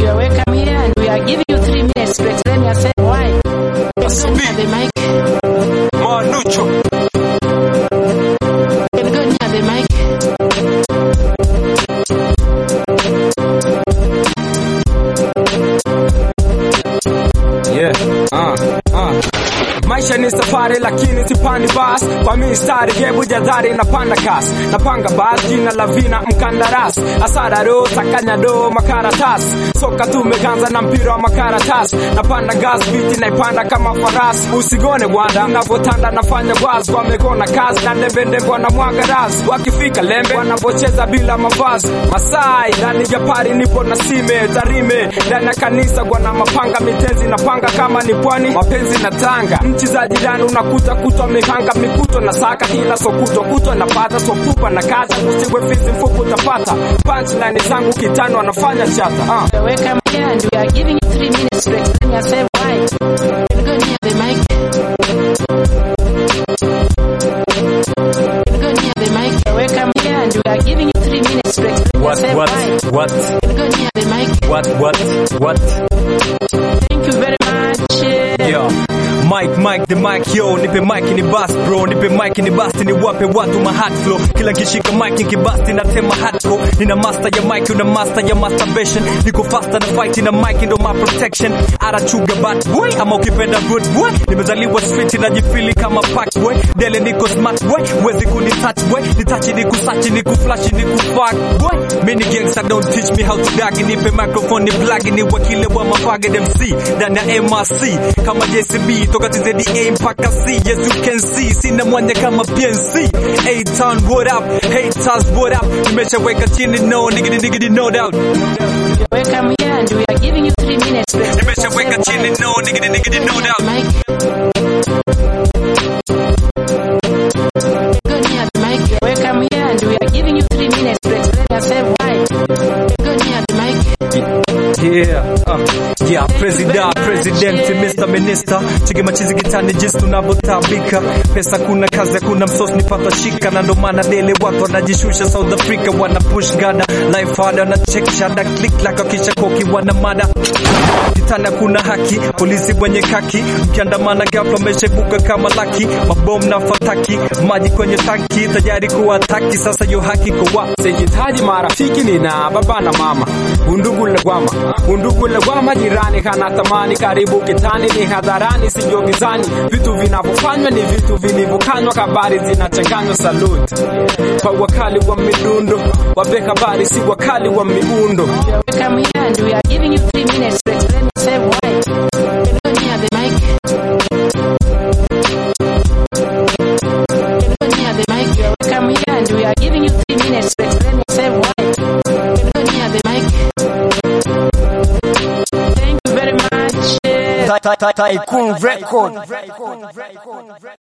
You are welcome here and we are giving you three minutes to explain yourself why. Can go near the mic. Manucho. Can go near the mic. Yeah. Uh, uh. Maisha ni safari lakini sipandi bas kwa mistari gebu jadhari napanda kasi napanga bas jina la vina mkandarasi asara ro takanya do makaratasi soka tumeganza na mpira wa makaratasi napanda gas biti naipanda kama farasi usigone bwana navotanda nafanya bwas wamekona kazi na ndembendembe wanamwaga rasi wakifika lembe wanavocheza bila mavazi masai ndani ya pari nipo na sime tarime ndani ya kanisa gwana mapanga mitenzi napanga kama ni pwani mapenzi na tanga nchi za jirani unakuta kutwa mikanga mikuto na saka kila sokuto kutwa napata sopupa na kaza usiwe fizi mfuku utapata punchline zangu kitano anafanya chata uh. You are welcome here and we are giving you three minutes to explain yourself why. Can go near the mic. Can go near the mic. You are welcome here and we are giving you three minutes to explain What, yourself what, why. what, Can go near the mic. what, what, what? Thank you very much. eh. Yo, Mike, Mike, the mic, yo, nipe mic ni bust bro, nipe mic ni bust ni wape watu ma hot flow. Kila kishika mic nikibust natema hardcore. Nina master ya mic, una master ya masturbation. Niko faster na fight na mic ndo my protection. Arachuga bad boy, ama ukipenda good boy. Nimezaliwa street najifili kama pack boy. Dele niko smart boy, wezi kuni touch boy. Nitachi niku sachi niku flash niku fuck boy. Mini gangster don't teach me how to dag. Nipe microphone ni plug ni wakile wa mafage MC. Ndani ya MRC kama JCB toka TZDA mpaka C. Yes you can see, sina mwanya kama PNC. A-Town what up, haters what up. Nimeshaweka chini no niggity niggity no doubt. You are welcome here and we are giving you three minutes to explain Nimeshaweka yourself chini why. no niggity niggity no doubt. Mic. Go near the mic. You are welcome here and we are giving you three minutes to explain yourself why. Go near the mic. Yeah, uh, yeah, president, president, Mr. Minister, chige machizi gitani jinsi tunavyotabika. Pesa kuna kazi, kuna msosi nipata shika, na ndo maana dele watu wanajishusha South Africa, wana push gada life hard, wana check shada click like wakisha koki, wana mada kitana kuna haki, polisi wenye kaki, mkiandamana ghafla mmeshebuka kama laki, mabomu na fataki, maji kwenye tanki, tayari kuwataki, sasa yo haki kwa wa sihitaji marafiki nina baba na mama undugu legwama undugu legwama jirani kana tamani karibu kitani ni hadharani sijo gizani vitu vinavyofanywa ni vitu vilivyokanywa habari zinachanganywa saluti kwa wakali wa midundo wape habari si wakali wa miundo You are welcome here and we are giving you three minutes to explain yourself why. Can go near the mic. Can go near the mic. You are welcome here and we are giving you three minutes to explain yourself why. Can go near the mic. Thank you very much. eh. Tycoon Record.